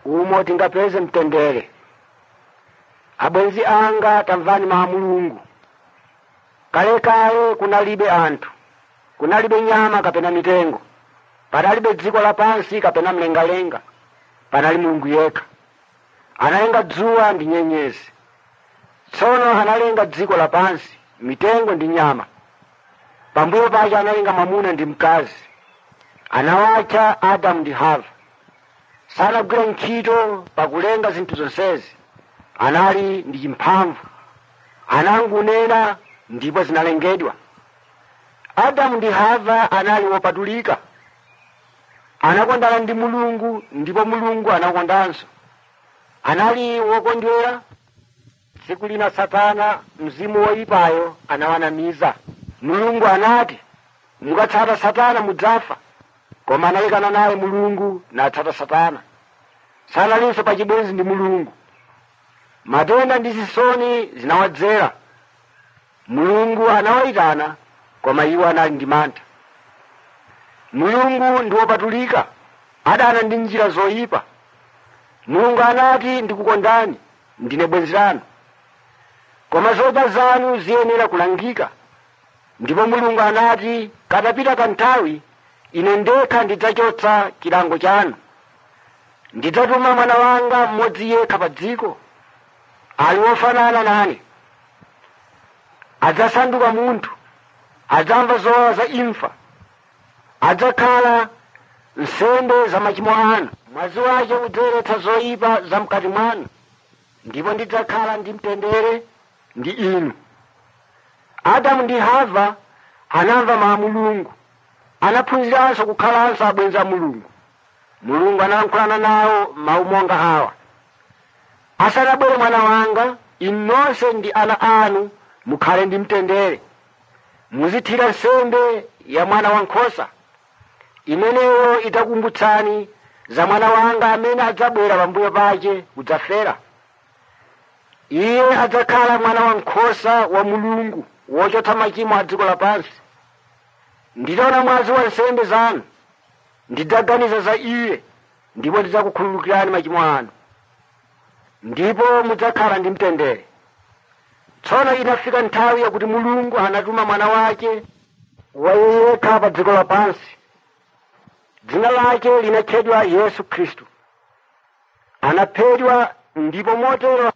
umo tingapeze mtendere abwenzi anga tamvani mawu a mulungu kalekale kunalibe anthu kunalibe nyama kapena mitengo panalibe dziko lapansi kapena mlengalenga panali mulungu yekha analenga dzuwa ndi nyenyezi tsono analenga dziko lapansi mitengo ndi nyama pambuyo pake analenga mwamuna ndi mkazi anawatcha adamu ndi hava sanagwira ntchito pakulenga zinthu zonsezi anali ndi chimphamvu anangunena ndipo zinalengedwa adamu ndi hava anali wopatulika anakondana ndi mulungu ndipo mulungu anakondanso anali wokondwera tsiku lina satana mzimu woyipayo anawanamiza mulungu anati mukatsata satana mudzafa koma anayikana naye mulungu natsata satana sanalinso pachibwenzi ndi mulungu matenda ndi zisoni zinawadzera mulungu anawayitana koma iwo anali ndi mantha mulungu ndi wopatulika adana ndi njira zoyipa mulungu anati ndikukondani ndine bwenzi lanu koma zoyipa zanu ziyenera kulangika ndipo mulungu anati katapita kanthawi ine ndekha ndidzachotsa chilango chanu ndidzatuma mwana wanga mmodzi yekha pa dziko ali wofanana nane adzasanduka munthu adzamva zowawa za imfa adzakhala nsembe za machimo anu mwazi wake udzayeretsa zoyipa za mkati mwanu ndipo ndidzakhala ndi mtendere ndi inu adamu ndi hava anamva mawu a mulungu anaphunziranso kukhalanso abwenzi a mulungu mulungu analankhulana nawo mawu monga awa asanabwere mwana wanga inu nonse ndi ana anu mukhale ndi mtendere muzithira nsembe ya mwana wankhosa imeneyo idzakumbutsani za mwana wanga amene adzabwera pambuyo pake kudzafera iye adzakhala mwana wankhosa wa mulungu wochotsa machimo a dziko lapansi nditaona mwazi wa nsembe zanu ndidzaganiza za iye ndipo ndidzakukhululukirani machimo anu ndipo mudzakhala ndi mtendere tsono inafika nthawi yakuti mulungu anatuma mwana wake wayekha pa dziko lapansi dzina lake linatchedwa yesu khristu anaphedwa ndipo motero